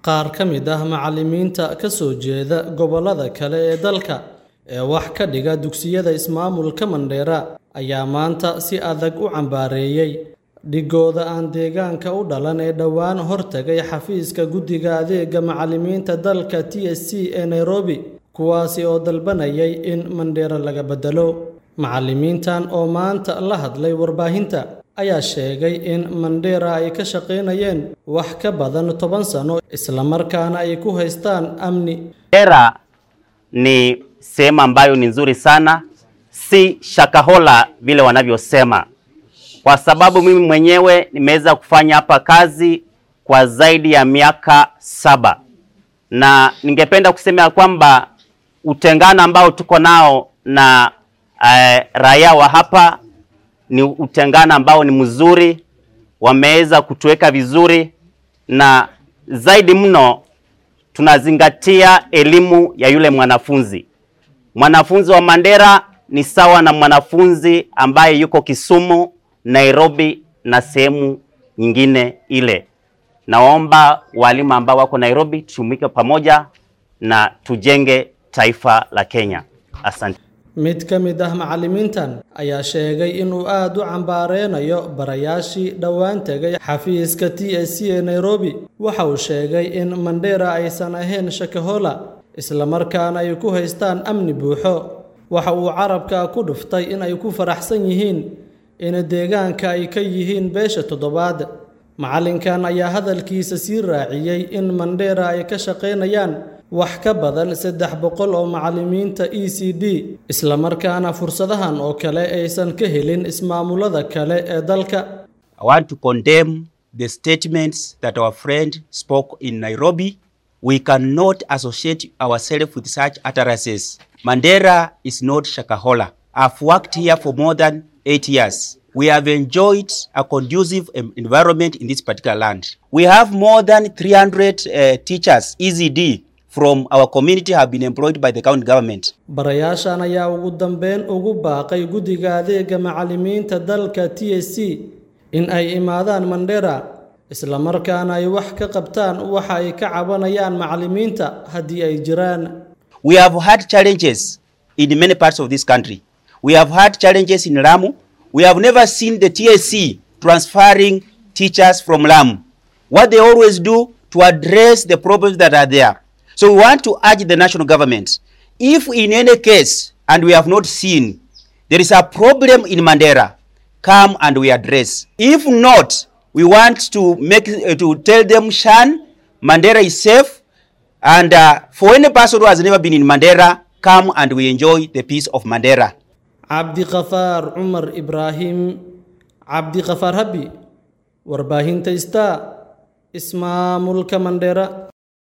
qaar ka mid ah macallimiinta ka soo jeeda gobollada kale ee dalka ee wax ka dhiga dugsiyada ismaamulka Mandheera ayaa maanta si adag u cambaareeyay dhigooda aan deegaanka u dhalan ee dhowaan hortagay xafiiska guddiga adeega macallimiinta dalka TSC ee Nairobi kuwaasi oo dalbanayay in Mandheera laga bedelo macallimiintan oo maanta la hadlay warbaahinta ayaa sheegay in Mandheera ay ka shaqaynayeen wax ka badan toban sano islamarkaana ay ku haystaan amni. Mandheera ni sehemu ambayo ni nzuri sana, si Shakahola vile wanavyosema, kwa sababu mimi mwenyewe nimeweza kufanya hapa kazi kwa zaidi ya miaka saba, na ningependa kusema ya kwamba utengano ambao tuko nao na eh, raia wa hapa ni utengano ambao ni mzuri, wameweza kutuweka vizuri, na zaidi mno tunazingatia elimu ya yule mwanafunzi. Mwanafunzi wa Mandera ni sawa na mwanafunzi ambaye yuko Kisumu, Nairobi na sehemu nyingine ile. Naomba walimu ambao wako Nairobi tushumike pamoja na tujenge taifa la Kenya. Asante. Mid ka mid ah macallimiintan ayaa sheegay inuu aad u cambaareynayo barayaashii dhowaan tegay xafiiska TSC ee Nairobi. Waxa uu sheegay in Mandheera aysan ahayn Shakahola, isla markaana ay ku haystaan amni buuxo. Waxa uu carabka ku dhuftay in ay ku faraxsan yihiin in deegaanka ay ka yihiin beesha toddobaad. Macallinkan ayaa hadalkiisa sii raaciyay in Mandheera ay ka shaqaynayaan wax ka badan saddex boqol oo macallimiinta ECD isla markaana fursadahan oo kale aysan ka helin ismaamulada kale ee dalka. I want to condemn the statements that our friend spoke in Nairobi. We cannot associate ourselves with such utterances. Mandera is not Shakahola. I've worked here for more than eight years. We have enjoyed a conducive em- environment in this particular land. We have more than 300 uh, teachers, EZD, from our community have been employed by the county government. Barayaashan ayaa ugu dambeyn ugu baaqay guddiga adeega macallimiinta dalka TSC in ay imaadaan Mandheera isla markaana ay wax ka qabtaan waxa ay ka cabanayaan macallimiinta haddii ay jiraan. We have had challenges in many parts of this country. We have had challenges in Lamu. We have never seen the TSC transferring teachers from Lamu. What they always do to address the problems that are there. So we want to urge the national government, if in any case, and we have not seen, there is a problem in Mandera, come and we address. If not, we want to make uh, to tell them, Shan, Mandera is safe, and uh, for any person who has never been in Mandera, come and we enjoy the peace of Mandera. Cabdiqafaar Cumar Ibraahim Cabdiqafaar Habi warbaahinta Star Ismaamulka Mandheera